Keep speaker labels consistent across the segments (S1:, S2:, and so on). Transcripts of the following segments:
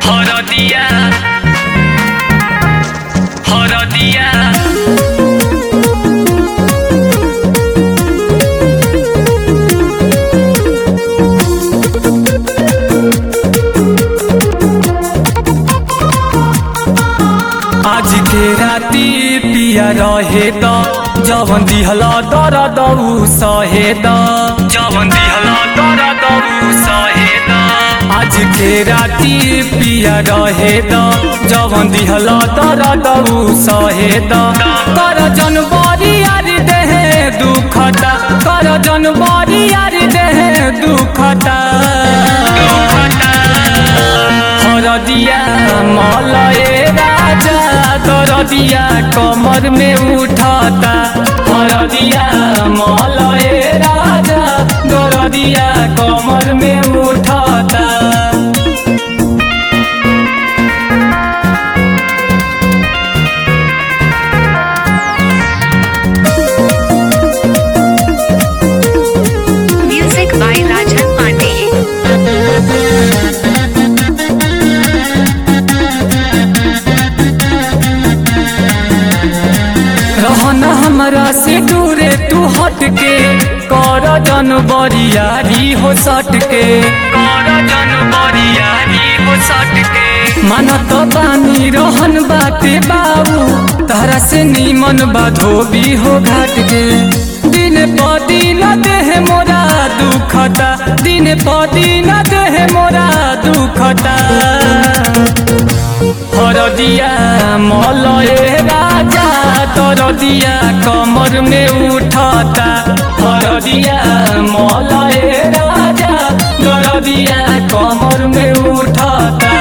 S1: হরদিয়া হরদিয়া आज के राती पिया रहे द जवन दिहल दर दऊ सहे द जवन दिहल दर दऊ सहे द आज के राती पिया रहे द जवन दिहल दर दऊ सहे द कर जनवरी यार देहे दुखता कर जनवरी यार देहे दुखता हरदिया मलए राजा दरदिया कमर में उठाता हरदिया मलए राजा दरदिया कमर में उठाता
S2: Music by Rajan Pandey.
S1: रहना हमरा से दूरे तू हट के कर जन बरियारी हो सट के कर जन बरियारी हो सट के मानत बानी रहन बाटे बाबू तारा से नीमन बा धोबी हो घाट के दिन प दिन देह मोरा दुखता दिन प दिन देह मोरा दुखता हरदिया मलए राजा तरदिया कमर में उठता हरदिया मलए राजा तरदिया कमर में उठता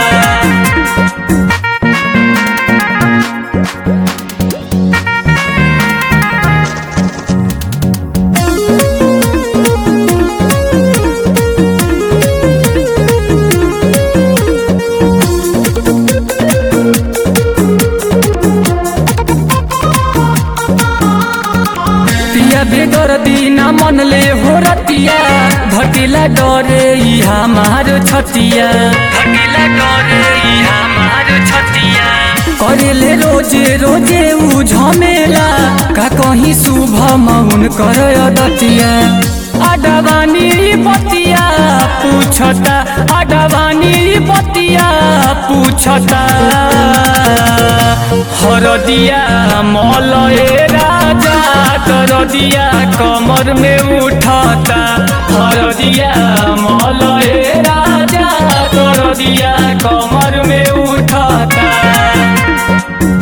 S1: पिया बेदर दीना मन ले हो रतिया घटिला डरे ई हमार छतिया घटिला डरे ई हमार छतिया करेले रोजे रोजे उ झमेला का कहीं शुभ मौन कर दतिया अडवानी बतिया पूछता अडवानी बतिया पूछता हरदिया मलए राजा दरदिया कमर में उठता हरदिया मलए राजा दरदिया